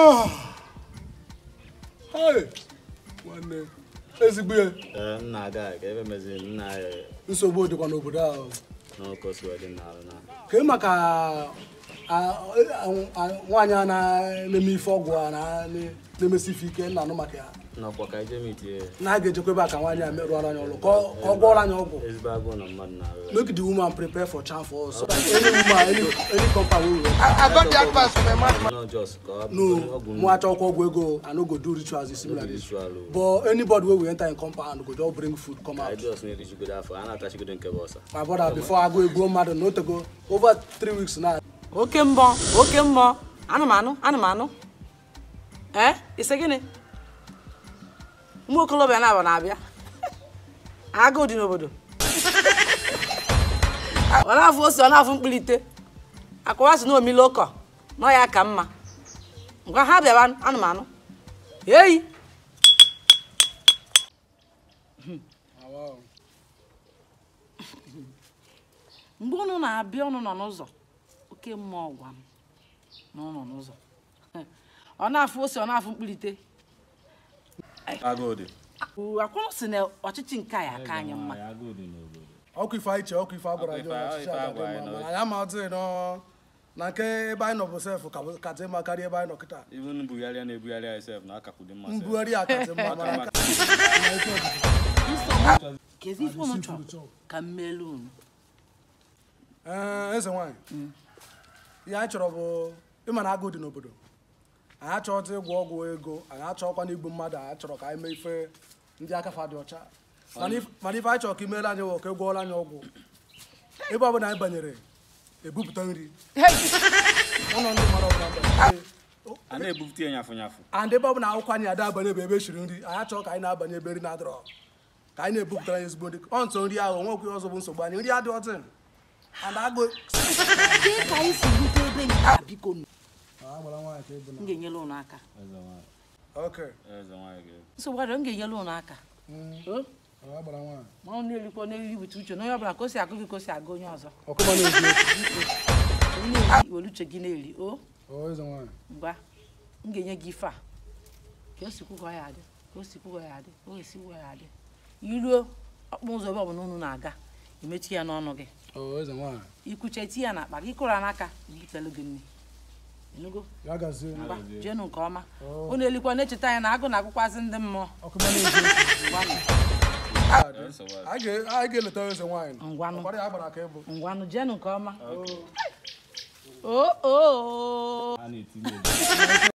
Hey! nwanne ezigbo ihe Ee, m na-aga ka ebe meziri m na nsogbu dịkwa n'obodo ahụ n'ụkọ si dị n'alụ na kee maka a- a- a- nwaanyị a na-eme ife ọgwụ a na- na-emesi ife ike nna anụ maka ya n'ọkwa ka ije mitie na a ga-ejekwa ebe a ka nwaanyị a merụọra anyị ọrụ ka ọ ka ọ gwọọrọ anyị ọgwụ ezigbo agụụ na mmadụ na-arụ make the woman prepare for charm for us so that any woman any any compound wey we wan I, I got the advice from a madman. nọ jos ka ọ no ọgwụ mụ achọkwa ọgwụ ego i no go do rituals similar this ritual o. but anybody wey we enter in compound go just bring food come anyị out jos na-erichigodo afọ a na-atachigodo nke bụ ọsa my brother before agụ egbuo mmadụ na otego over three weeks now oke mbọ oke mbọ anụmanụ anụmanụ ee ise gịnị ụmụ okolobịa na-abụ na-abịa agụụ dị n'obodo ọ na-afụ ose ọ na-afụ mkpirite akụwa si na omile ụkọ nọ ya ka mma ngwa ha bịaba anụmanụ eyi mgbe unu na-abịa unu nọ n'ụzọ oke mmụọ gwa m na unu nọ n'ụzọ ọ na-afụ ose ọ na-afụ mkpirite agụụ dị akwụrụ si na ọchịchị nke a ya aka anyị mma agụụ dị n'obodo ọkụ ife anyị che ọkụ ife agwara Ọkụ anyị ife- ọchịchị ife aga dị agwara anyị mma nọ. mana anyị amaghịzi nọ na nke ebe anyị nọ bụ sef ka dị mma karịa ebe anyị nọ kịta even mbugharịa na-ebugharị anyị sef na akakwu dị mma sef. mbugharị a ka dị mma mana Maka- kezi ife unu chọrọ ka m meelu unu ee eze nwaanyị ihe anyị chọrọ bụ ịma na agụụ dị n'obodo anyị achọghịta ịgwọ ọgwụ ego anyị achọghịkwa na igbu mmadụ anyị chọrọ ka anyị mee ife ndị akafa dị ọcha mana if- mana ife anyị chọrọ ka imeere anyị wụ ka ị gwọọrọ anyị ọgwụ ebe ọ bụla anyị banyere ebupụta nri ụlọ ndị mmadụ ọbụla banyere a na-ebupụta ya nyafụ nyafụ and ebe ọ bụla akwụkwọ anyị ada abanye bụ ebe e shiri nri anyị achọghị ka anyị na-abanye ebe nri na-adịrọ ka anyị na-ebupụtara anyị ezigbo nri ọ ntụ nri ahụ onwekwe ọzọ bụ nsogbu anyị nri adịghị ọtị and agụ Kee ka anyị si rute ebe nke a biko nu m ga-enyere unu aka eze nwaanyị Okay. eze nwaanyị ga nsogbu adịrọ m ga-enyere unu aka O? ma ọ na-erikwa n'eriri wute uche na onye ọbụla ka o si agụ gị ka o si agụ onye ọzọ Ọkụma na-ezu onye na-eri were uche gị na-eri o okwu. eze nwaanyị. ngwa m ga-enye gị ife a ka o si kwụgọ ya adị ka o si kwụgọ ya adị ka o si kwụgọ ya adị iruo ọkpụ ụzọ ebe ọbụla unu na-aga imechi ya n'ọnụ gị Oh, eze nwaanyị. ikwuche ti ya n'akpa gị kụrụ ya n'aka butelu gị nri enugo Ya gazie. ngwa jenu nke ọma unu elikwa na-echeta anyị na agụ na-agụkwazị ndị mmụọ Ọkụma na-ezu okwu. ngwanụ nsogbu adị. Anyị ga- anyị ga-eleta eze nwaanyị. Ngwanụ. Ọkwara ya gbara ka ịbụ. ngwanụ jenu nke ọma o o a na-etinye